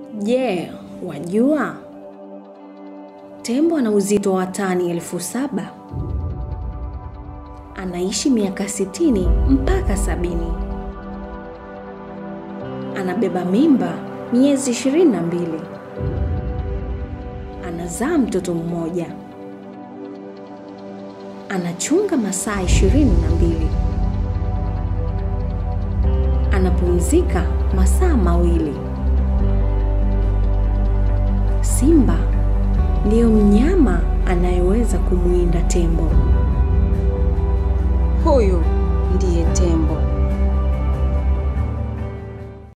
Je, wajua tembo ana uzito wa tani elfu saba anaishi miaka sitini mpaka sabini anabeba mimba miezi ishirini na mbili anazaa mtoto mmoja anachunga masaa ishirini na mbili anapumzika masaa mawili simba ndiyo mnyama anayeweza kumwinda tembo Huyu ndiye tembo.